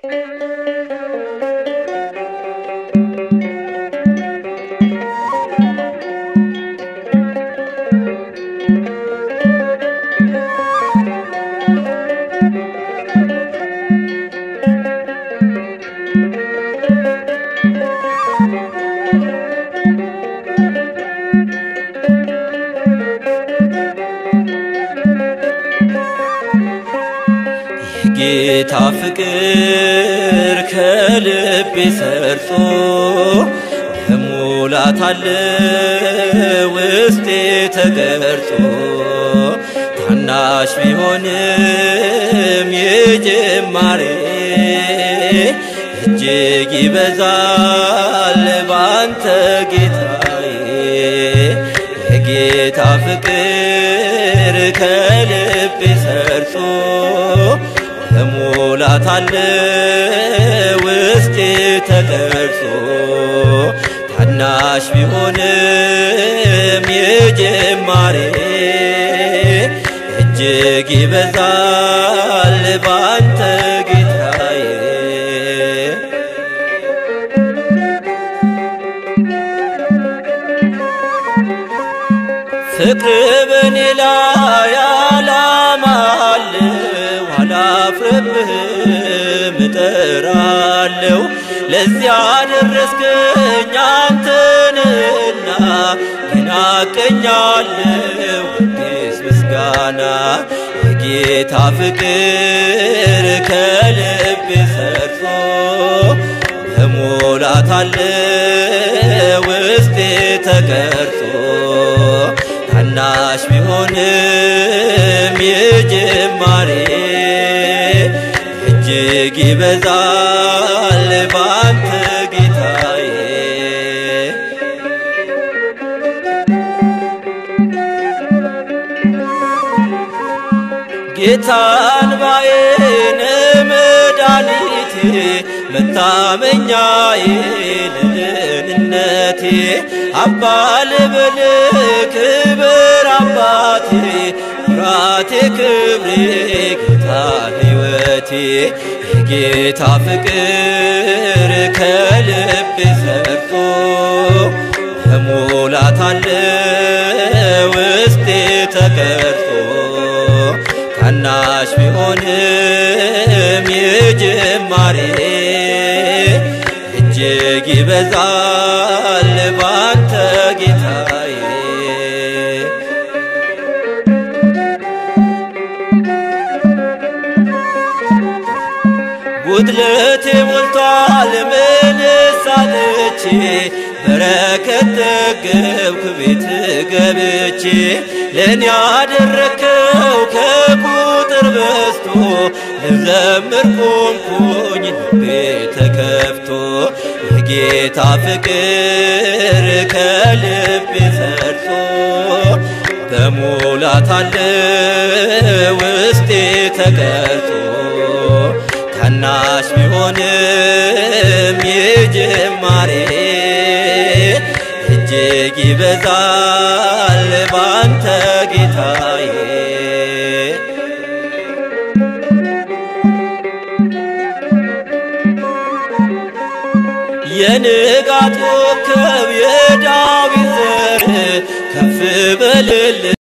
ጌታ ፍቅር ከልቤ ሰርጾ በሙላት አለ ውስጤ ተገርጾ ታናሽ ቢሆንም የጅማሬ እጅግ ይበዛል ባንተ ጌታዬ የጌታ ፍቅር ከልቤ ሰርጾ በሙላት አለ ውስጤ ተቀርጾ ታናሽ ቢሆንም የጅማሬ እጅግ ይበዛል ባንተ ጌታዬ ፍቅር በኔ ላይ ዓላማ አለው አላፍርብህም እጠራለሁ ለዚያ ደረስከኝ አንተንና እናቀኛለሁ አዲስ ምስጋና የጌታ ፍቅር ከልቤ ሰርጾ በሙላት አለ ውስጤ ተቀርጾ ታናሽ ቢሆንም የጅማሬ እጅግ ይበዛል ባንተ ጌታዬ ጌታን ባዬን መድኃኒቴ መታመኛዬ ለደህንነቴ አባ ልበል ክብር አባቴ ኩራቴ ክብሬ ጌታ ሕይወቴ የጌታ ፍቅር ከልቤ ሰርጾ በሙላት አለ ውስጤ ተቀርጾ ታናሽ ቢሆንም የጅማሬ እጅግ ይበዛል ባንተ ጌታዬ ጉድለቴ ሞልቷል ምንስ አጥቼ በረከት ጠገብኩ ቤት ገብቼ ለእኔ ያደረከው ከቁጥር በዝቶ ልዘምር ቆምኩኝ ልቤ ተከፍቶ የጌታ ፍቅር ከልቤ ሰርጾ በሙላት አለ ውስጤ ተቀርጾ ታናሽ ቢሆንም የጅማሬ እጅግ ይበዛል ባንተ ጌታዬ የንጋት ኮከብ የዳዊት ዘር ከፍ በልል